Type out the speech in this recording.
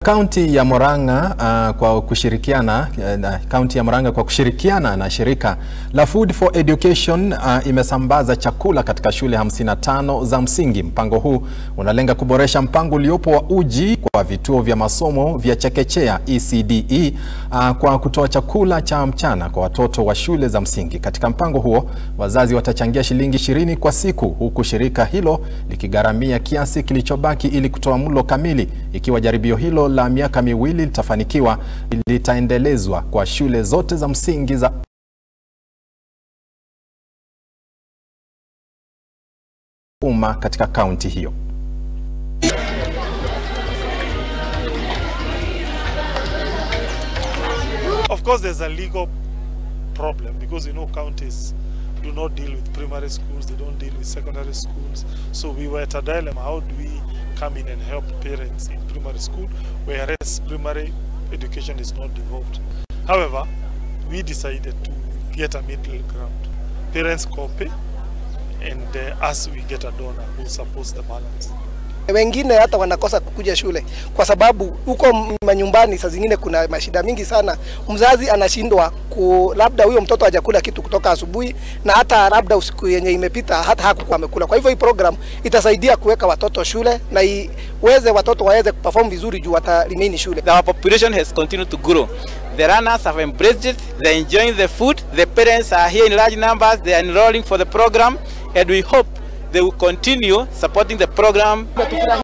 Kaunti ya Murang'a uh, kwa kushirikiana uh, kaunti ya Murang'a kwa kushirikiana na shirika la Food for Education uh, imesambaza chakula katika shule 55 za msingi. Mpango huu unalenga kuboresha mpango uliopo wa uji kwa vituo vya masomo vya chekechea ECDE uh, kwa kutoa chakula cha mchana kwa watoto wa shule za msingi. Katika mpango huo, wazazi watachangia shilingi 20 kwa siku, huku shirika hilo likigharamia kiasi kilichobaki ili kutoa mlo kamili. Ikiwa jaribio hilo la miaka miwili litafanikiwa, litaendelezwa kwa shule zote za msingi za umma katika kaunti hiyo. Of course, there's a legal problem because you know counties do not deal with primary schools, they don't deal with secondary schools. So we were at a dilemma how do we come in and help parents in primary school, whereas primary education is not devolved. However, we decided to get a middle ground. Parents copy, and uh, us we get a donor who supports the balance. Wengine hata wanakosa kukuja shule kwa sababu huko manyumbani saa zingine kuna mashida mingi sana. Mzazi anashindwa ku, labda huyo mtoto hajakula kitu kutoka asubuhi na hata labda usiku yenye imepita hata hakukuwa amekula. Kwa hivyo hii program itasaidia kuweka watoto shule na iweze watoto waweze kuperform vizuri juu watarimini shule. Our population has continued to grow. The runners have embraced it, they're enjoying the food, the parents are here in large numbers, they are enrolling for the program and we hope they will continue supporting the program.